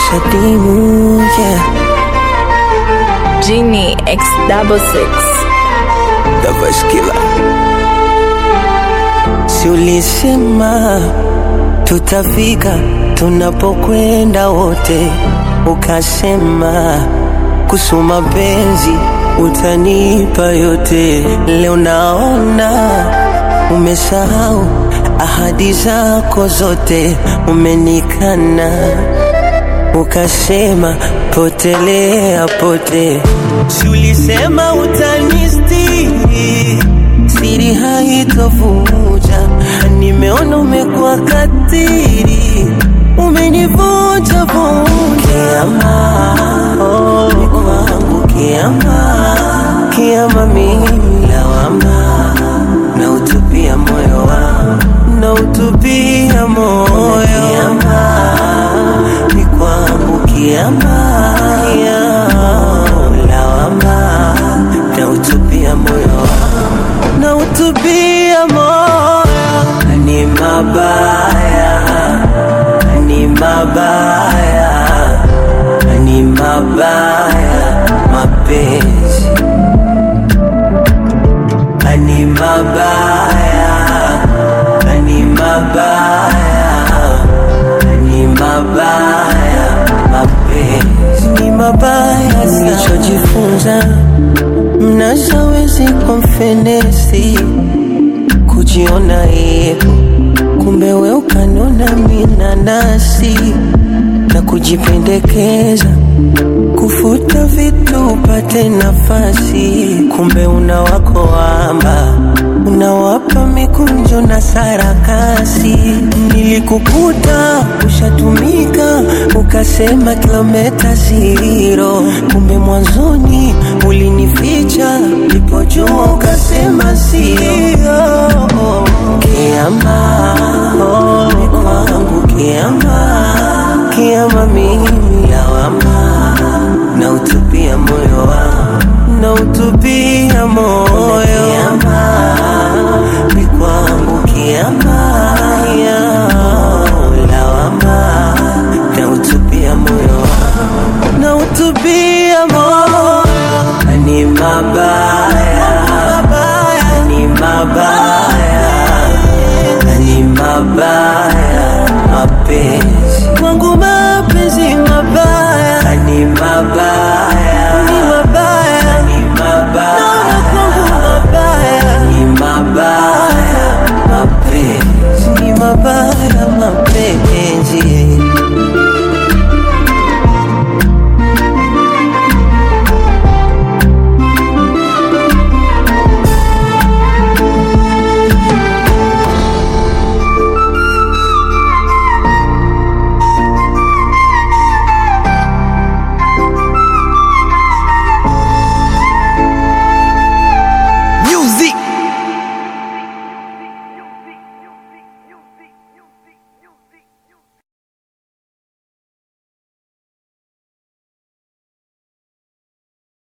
shadimu yeah. Genie X double six. The Voice Killer. Si ulisema tutafika tunapokwenda wote, ukasema kusoma penzi utanipa yote. Leo naona umesahau ahadi zako zote, umenikana ukasema potelea pote. Si ulisema utanistiri, siri haitovuja. Nimeona umekuwa katiri, umenivunja vunja. Kiama, oh, ni kwangu kiama, kiama mimi lawama, na utupia moyo wangu, na utupia moyo kiama, ni kwangu kiama, kiama, lawama, na utupia moyo wangu, na utupia moyo, ni mabaya, ni mabaya, ni mabaya, mapenzi ni mabaya, ni mabaya, ni mabaya, mapenzi ni mabaya. Nilichojifunza mnashawezi kwa mfenesi kujiona yepo, kumbe we ukanona minanasi na kujipendekeza kufuta vitu upate nafasi, kumbe una wako wamba unawapa mikunjo na sarakasi. Nilikukuta ushatumika ukasema kilometa zero, kumbe mwanzoni ulinificha, nilipojua ukasema sio. Kiama oh, ni kwangu kiama, kiama mimi lawama na utupia moyo wangu, na utupia moyo kiama, ni kwangu kiama, kiama, lawama, na utupia moyo wangu, na utupia moyo, ni mabaya, ni mabaya, ni mabaya, mapenzi kwangu, mapenzi mabaya, ni mabaya